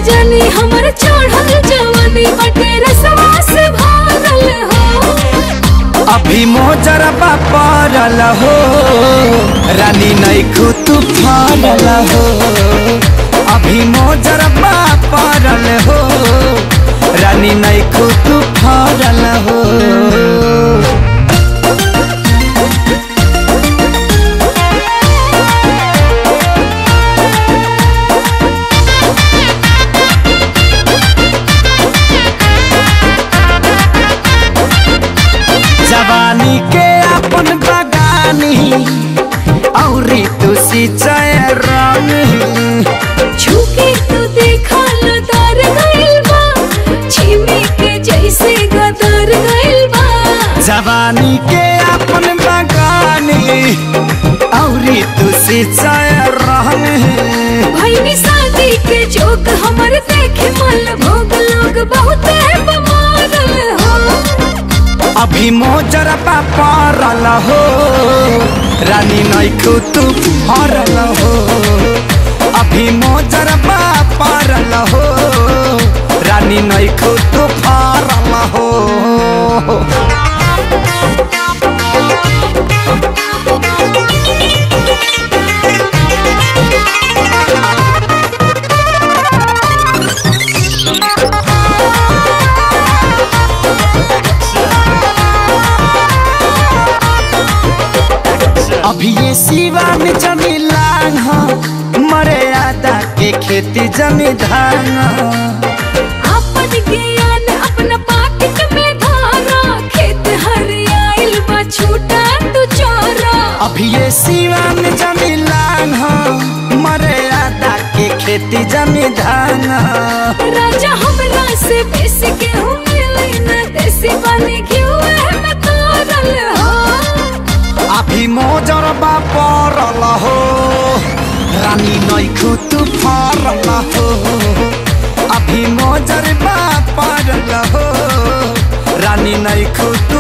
जानी हमर चढ़ल जवानी बटे रसवा से भरल हो अभी मोजरबा पड़ल हो रानी नैखू तू फरल हो अभी मोजरबा पड़ल हो रानी नैखू तू फरल हो जवानी के अपन बगानी औरी तू सिंचाई रंग छुके तू देखा लदार गइल बा छिमी के जैसे गदर गइल बा जवानी के अपन बगानी औरी तू सिंचाई रंग भइनी शादी के जोक हमर देखे मल भोग लोग बहुत बमारल हो अभी मोजरबा पड़ल हो रानी नैखू तू फरल हो अभी मोजरबा पड़ल हो रानी नैखू तू फरल हो अभी ये सिवा में जमी लांग हो मरे आदा के खेती जमी धान हो। अपन ज्ञान अपना पाकिट में धारा खेत हरियाइल बा छूटा तू चोरा अभी ये सिवा में जमी लांग हो मरे आदा के खेती जमी धान हो। राजा हमरा से बेसी के हूँ मिले न देसी वाली घिउ में तोरल हो अभी मोजरबा पड़ल हो रानी नैखू तू फरल हो अभी मोजरबा पड़ल हो रानी नैखू